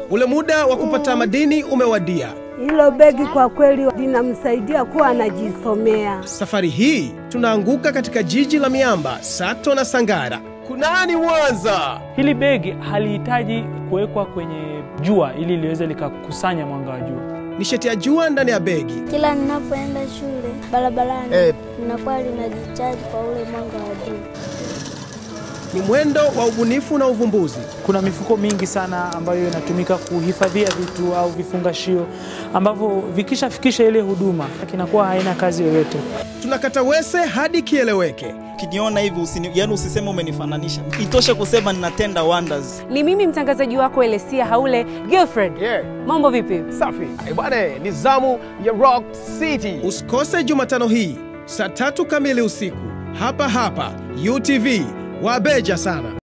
Ule muda wa kupata madini umewadia. Hilo begi kwa kweli linamsaidia kuwa anajisomea. Safari hii tunaanguka katika jiji la miamba Sato na Sangara. Kunani Mwanza? Hili begi halihitaji kuwekwa kwenye jua ili liweze likakusanya mwanga wa jua. Nishati ya jua ndani ya begi. Kila ninapoenda shule barabarani Eh. linakuwa linajichaji kwa ule mwanga wa jua. Ni mwendo wa ubunifu na uvumbuzi. Kuna mifuko mingi sana ambayo inatumika kuhifadhia vitu au vifungashio ambavyo vikishafikisha ile huduma kinakuwa haina kazi yoyote. Tunakata wese hadi kieleweke. Ukiniona hivi usini, yani usiseme umenifananisha, itoshe kusema ninatenda wonders. Ni mimi mtangazaji wako Elesia Haule Girlfriend. Yeah. Mambo vipi? Safi. Eh, Bwana, ni zamu ya Rock City. Usikose Jumatano hii saa tatu kamili usiku hapa hapa UTV. Wabeja sana.